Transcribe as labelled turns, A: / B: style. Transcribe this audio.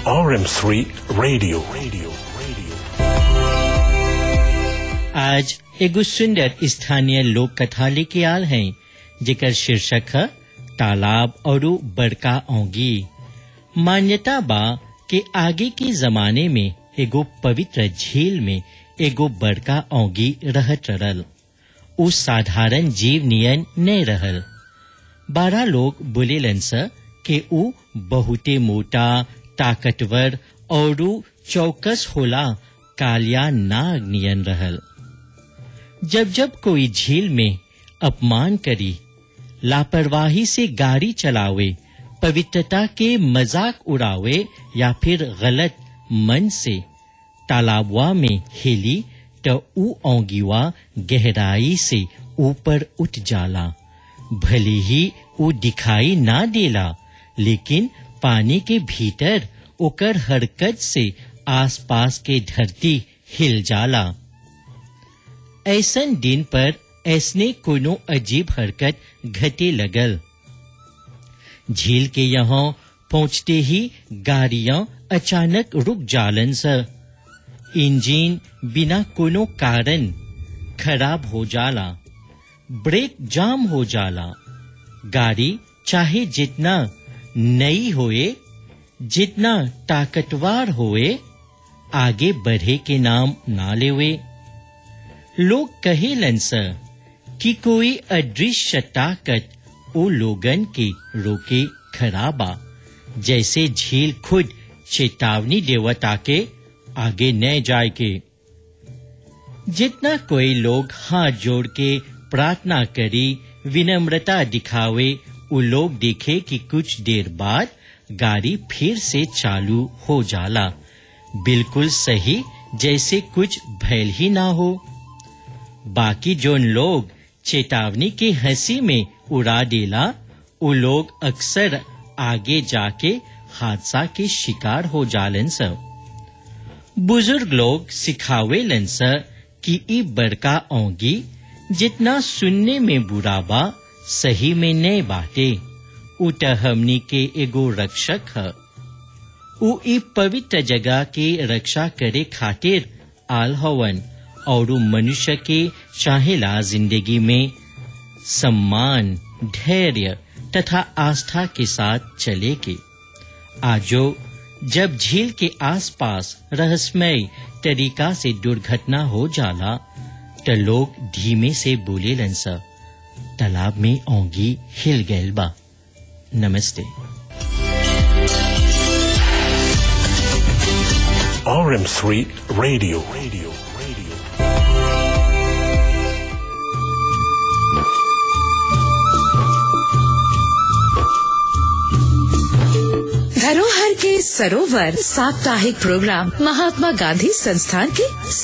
A: RM3 Radio. Radio. Radio.
B: आज एगो सुंदर स्थानीय लोक कथा लेके आल हैं जेकर शीर्षक है तालाब और बड़का औंगी मान्यता बा कि आगे के जमाने में एगो पवित्र झील में एगो बड़का औंगी रहत रहल उ साधारण जीव नियन नहीं रहल बारह लोग बोलेलन स कि उ बहुते मोटा ताकतवर और चौकस होला कालिया नाग नियन रहल जब जब कोई झील में अपमान करी लापरवाही से गाड़ी चलावे पवित्रता के मजाक उड़ावे या फिर गलत मन से तालाबवा में हिली तो ऊ औंगीवा गहराई से ऊपर उठ जाला भले ही ऊ दिखाई ना देला लेकिन पानी के भीतर ओकर हरकत से आसपास के धरती हिल जाला ऐसन दिन पर ऐसने कोनो अजीब हरकत घटे लगल झील के यहाँ पहुंचते ही गाड़ियां अचानक रुक जालन स इंजन बिना कोनो कारण खराब हो जाला ब्रेक जाम हो जाला गाड़ी चाहे जितना नई होए जितना ताकतवर होए आगे बढ़े के नाम ना लेवे लोग कहेलन स कि कोई अदृश्य ताकत ओ लोगन के रोके खराबा जैसे झील खुद चेतावनी देवता के आगे न जाए के जितना कोई लोग हाथ जोड़ के प्रार्थना करी विनम्रता दिखावे वो लोग देखे कि कुछ देर बाद गाड़ी फिर से चालू हो जाला बिल्कुल सही जैसे कुछ भैल ही ना हो बाकी जोन लोग चेतावनी की हंसी में उड़ा देला वो लोग अक्सर आगे जाके हादसा के शिकार हो जालन सब बुजुर्ग लोग सिखावेलन स कि ई बड़का औंगी जितना सुनने में बुरा बा सही में ने बाटे उट हमनी के एगो रक्षक है उ ई पवित्र जगह के रक्षा करे खातिर आल हवन और मनुष्य के चाहेला जिंदगी में सम्मान धैर्य तथा आस्था के साथ चले के आजो जब झील के आसपास रहस्यमय तरीका से दुर्घटना हो जाला त लोग धीमे से बोले लंसा तालाब में औंगी हिल गैल बा नमस्ते
A: RM3 Radio. Radio. Radio.
C: धरोहर के सरोवर साप्ताहिक प्रोग्राम महात्मा गांधी संस्थान के